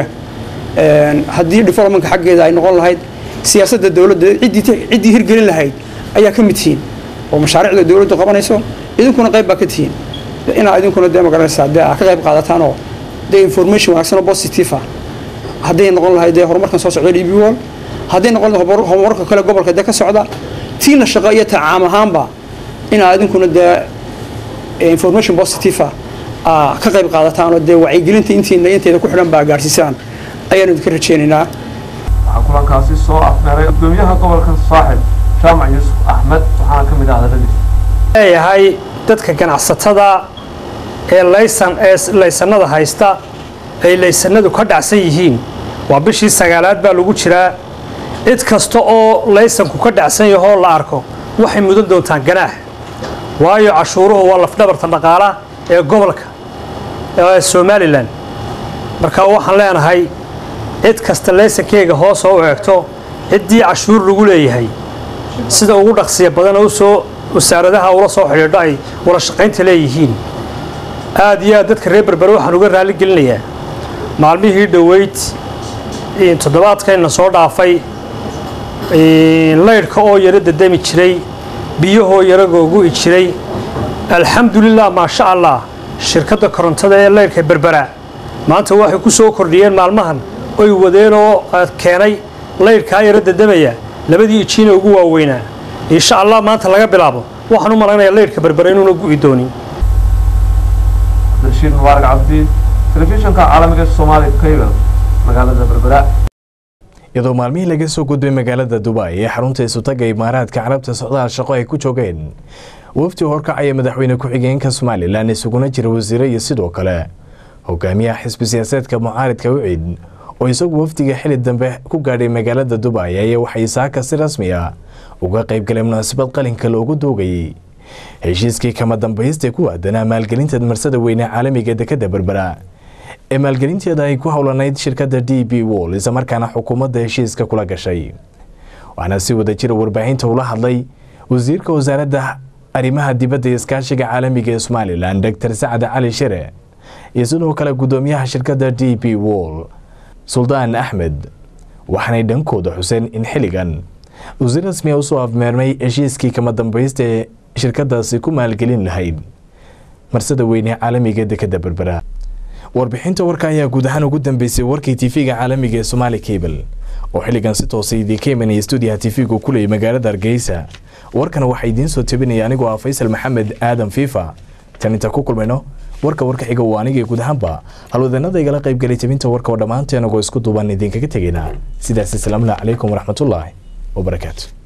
haddii developmentka xaggeeda ay noqon lahayd siyaasadda dowladda ciddii ciddii hirgelin lahayd ayaa ka mid tihiin oo mashaariicda dowladdu qabanayso idinkuna qayb baa ka tihiin inaa idinkuna dee magaranaysaa dee aad ka qayb qaadataan oo dee information wanaagsan oo positive ah hadday noqon lahayd dee horumarkan soo socda db wall hadday noqon lahayd horumarka kale gobolka dee ka socda tiina shaqo iyo ta caam ahaanba inaa idinkuna dee information positive ah ka qayb qaadataan oo dee wacyigelinta intiina inteeda ku xidhan baa gaadhsiisaan ayaanu idinka rajaynaynaa waxaa kulankaasi soo afmeeray gudoomiyaha gobolka saaxil jaamac yuusuf axmed waxaana ka mid ah hadaladiisa leeyahay dadka ganacsatada ee laysan ee laysanada haysta ay laysanadu ka dhacsan yihiin waa bishii sagaalaad baa lagu jiraa cid kasta oo laysanku ka dhacsan yahoo la arko waxay mudan doontaan ganaax waayo cashuuruhu waa lafdhabarta dhaqaala ee gobolka ee somalilan marka waxaan leenahay cid kasta laysankeyga hoosoo u eegto ciddii cashuur lagu leeyahay sida ugu dhaqsiya badan oo soo wasaaradaha ula soo xidhiidho ay wada shaqaynta leeyihiin aad iyo aad dadka reer berbere waxaan uga raalli gelinayaa maalmihii dhoweyd toddobaadkayna soo dhaafay laydhka oo yaro dadami jiray biyahoo yaro googu'i jiray alxamdulilah maasha allah shirkadda korontada ee laydhka berbera maanta waxay ku soo kordhiyeen maalmahan oy wadeen oo keenay laydhkaa yaro dadamaya labadii ijiina ugu waaweynaa insha allah maanta laga bilaabo waxaan u malaynayaa laydhka berbera inuuna gu'i doonin abdirashiid mubaarak cabdi telefishinka caalamiga soomaali cable magaalada berbera iyadoo maalmihii laga soo gudbay magaalada dubai ee xarunta isutaga imaaraadka carabta socdaal shaqo ay ku joogeen wafdi horkacaya madaxweyne ku-xigeenka somalilan isuguna jira wasiire iyo sidoo kale hogaamiyaha xisbi siyaasaedka mucaaridka wicid oo isagu wafdiga xili dambe ku gaadhay magaalada dubai ayaa waxay saaka si rasmi ah uga qaybgalay munaasabad qalinka loogu doogayay heshiiskii kama dambaysta ku aadanaa maalgelinta marsada weyne caalamiga dekada berbera ee maalgelinteeda ay ku howlanayd shirkadda d b wall islamarkaana xukuumadda heshiiska kula gashay waxaana si wada jira warbaahinta ula hadlay wasiirka wasaaradda arrimaha dibadda iyo iskaashiga caalamiga ee somalilan doctor sacad cali shire iyo sidoo kale gudoomiyaha shirkadda d b wall suldaan axmed waxaanay dhankooda xuseen in xilligan uu si rasmiya usoo afmeermay heshiiskii kama dambaysta ee shirkadaasi ku maalgelin lahayd marsada weyne caalamiga dekada berbera warbixinta warka ayaa guud ahaan ugu dambeysay warkii tv-ga caalamiga ee somaali cable oo xilligan si toosa idinka imanaya stuudiyaha tv-gu ku leeyay magaalada hargeysa warkana waxaa idiin soo tabinaya anigoo ah faysal maxamed aadan fiifa tan inta ku kulmayno warka warka xiga uu aniga guud ahaanba halwadanada igala qaybgalay tabinta warka oo dhammaanteen agoo isku duuban idinkaga tegaynaa sidaas asalaamu calaykum waraxmatullaahi wabarakaatu